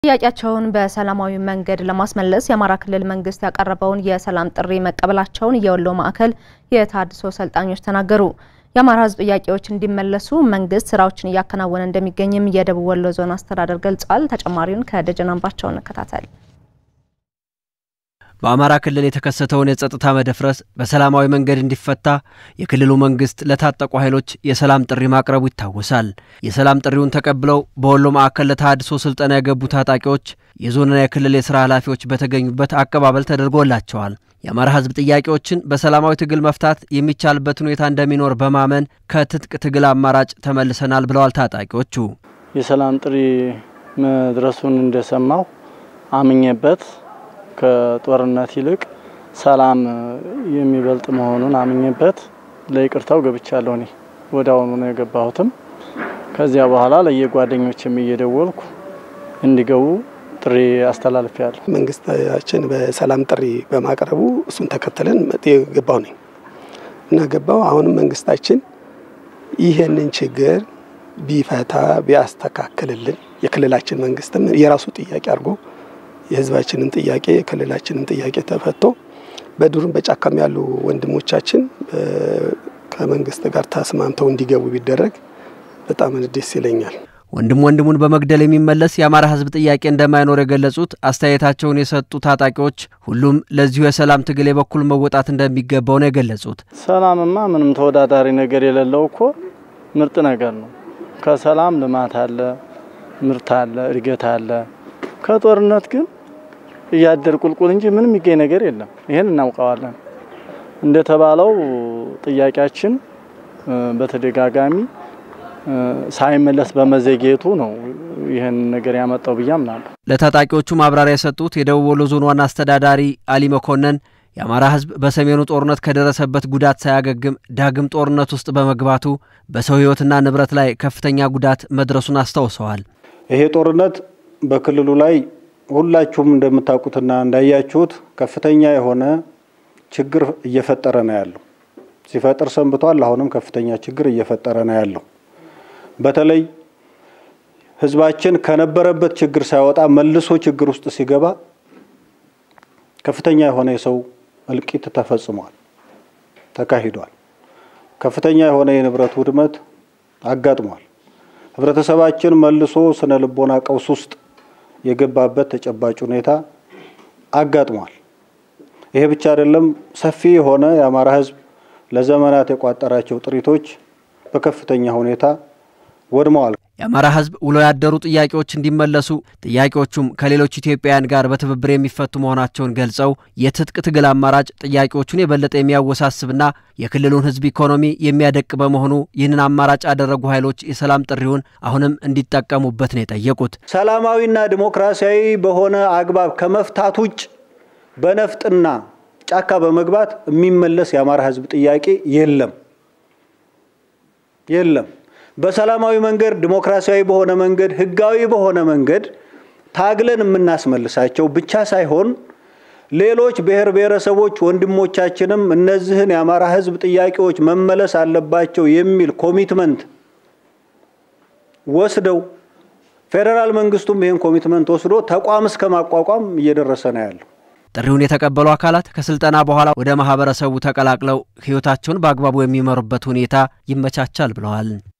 ጥያቄያቸውን በሰላማዊ መንገድ ለማስመለስ የአማራ ክልል መንግስት ያቀረበውን የሰላም ጥሪ መቀበላቸውን የወሎ ማዕከል የተሃድሶ ሰልጣኞች ተናገሩ። የአማራ ሕዝብ ጥያቄዎች እንዲመለሱ መንግስት ስራዎችን እያከናወነ እንደሚገኝም የደቡብ ወሎ ዞን አስተዳደር ገልጿል። ተጨማሪውን ከደጀን አምባቸው እንከታተል። በአማራ ክልል የተከሰተውን የጸጥታ መደፍረስ በሰላማዊ መንገድ እንዲፈታ የክልሉ መንግስት ለታጠቁ ኃይሎች የሰላም ጥሪ ማቅረቡ ይታወሳል። የሰላም ጥሪውን ተቀብለው በወሎ ማዕከል ለተሃድሶ ስልጠና የገቡ ታጣቂዎች የዞንና የክልል የስራ ኃላፊዎች በተገኙበት አቀባበል ተደርጎላቸዋል። የአማራ ህዝብ ጥያቄዎችን በሰላማዊ ትግል መፍታት የሚቻልበት ሁኔታ እንደሚኖር በማመን ከትጥቅ ትግል አማራጭ ተመልሰናል ብለዋል ታጣቂዎቹ። የሰላም ጥሪ መድረሱን እንደሰማው አምኜበት ከጦርነት ይልቅ ሰላም የሚበልጥ መሆኑን አምኜበት ለይቅርታው ገብቻለሁ። እኔ ወደ አሁኑ ነው የገባሁትም። ከዚያ በኋላ ለየጓደኞችም እየደወልኩ እንዲገቡ ጥሪ አስተላልፌያለሁ። መንግስታችን በሰላም ጥሪ በማቅረቡ እሱን ተከትለን የገባው ነኝ እና ገባው አሁንም መንግስታችን ይህንን ችግር ቢፈታ ቢያስተካክልልን የክልላችን መንግስትም የራሱ ጥያቄ አድርጎ የህዝባችንን ጥያቄ የክልላችንን ጥያቄ ተፈቶ በዱርም በጫካም ያሉ ወንድሞቻችን ከመንግስት ጋር ተስማምተው እንዲገቡ ቢደረግ በጣም ደስ ይለኛል። ወንድም ወንድሙን በመግደል የሚመለስ የአማራ ህዝብ ጥያቄ እንደማይኖር የገለጹት አስተያየታቸውን የሰጡ ታጣቂዎች ሁሉም ለዚሁ የሰላም ትግል የበኩል መወጣት እንደሚገባው ነው የገለጹት። ሰላምማ ምንም ተወዳዳሪ ነገር የሌለው እኮ ምርጥ ነገር ነው። ከሰላም ልማት አለ፣ ምርት አለ፣ እድገት አለ። ከጦርነት ግን እያደር ቁልቁል እንጂ ምንም የሚገኝ ነገር የለም። ይህን እናውቀዋለን። እንደተባለው ጥያቄያችን በተደጋጋሚ ሳይመለስ በመዘግየቱ ነው ይህን ነገር ያመጣው ብዬ አምናለሁ። ለታጣቂዎቹ ማብራሪያ የሰጡት የደቡብ ወሎ ዞን ዋና አስተዳዳሪ አሊ መኮንን የአማራ ህዝብ በሰሜኑ ጦርነት ከደረሰበት ጉዳት ሳያገግም ዳግም ጦርነት ውስጥ በመግባቱ በሰው ህይወትና ንብረት ላይ ከፍተኛ ጉዳት መድረሱን አስታውሰዋል። ይሄ ጦርነት በክልሉ ላይ ሁላችሁም እንደምታውቁትና እንዳያችሁት ከፍተኛ የሆነ ችግር እየፈጠረ ነው ያለው። ሲፈጥር ሰንብቷል። አሁንም ከፍተኛ ችግር እየፈጠረ ነው ያለው። በተለይ ህዝባችን ከነበረበት ችግር ሳይወጣ መልሶ ችግር ውስጥ ሲገባ ከፍተኛ የሆነ የሰው እልቂት ተፈጽሟል፣ ተካሂዷል። ከፍተኛ የሆነ የንብረት ውድመት አጋጥሟል። ህብረተሰባችን መልሶ ስነ ልቦና ቀውስ ውስጥ የገባበት ተጨባጭ ሁኔታ አጋጥሟል። ይሄ ብቻ አይደለም። ሰፊ የሆነ የአማራ ህዝብ ለዘመናት የቋጠራቸው ጥሪቶች በከፍተኛ ሁኔታ ወድመዋል። የአማራ ህዝብ ውሎ ያደሩ ጥያቄዎች እንዲመለሱ ጥያቄዎቹም ከሌሎች ኢትዮጵያውያን ጋር በትብብር የሚፈቱ መሆናቸውን ገልጸው የትጥቅ ትግል አማራጭ ጥያቄዎቹን የበለጠ የሚያወሳስብና የክልሉን ህዝብ ኢኮኖሚ የሚያደቅ በመሆኑ ይህንን አማራጭ ያደረጉ ኃይሎች የሰላም ጥሪውን አሁንም እንዲጠቀሙበት ነው የጠየቁት። ሰላማዊና ዲሞክራሲያዊ በሆነ አግባብ ከመፍታት ውጭ በነፍጥና ጫካ በመግባት የሚመለስ የአማራ ህዝብ ጥያቄ የለም የለም። በሰላማዊ መንገድ ዲሞክራሲያዊ በሆነ መንገድ ህጋዊ በሆነ መንገድ ታግለን የምናስመልሳቸው ብቻ ሳይሆን ሌሎች ብሔር ብሔረሰቦች ወንድሞቻችንም እነዚህን የአማራ ህዝብ ጥያቄዎች መመለስ አለባቸው የሚል ኮሚትመንት ወስደው ፌዴራል መንግስቱም ይህን ኮሚትመንት ወስዶ ተቋም እስከ ማቋቋም እየደረሰ ነው ያለው። ጥሪውን የተቀበሉ አካላት ከስልጠና በኋላ ወደ ማህበረሰቡ ተቀላቅለው ህይወታቸውን በአግባቡ የሚመሩበት ሁኔታ ይመቻቻል ብለዋል።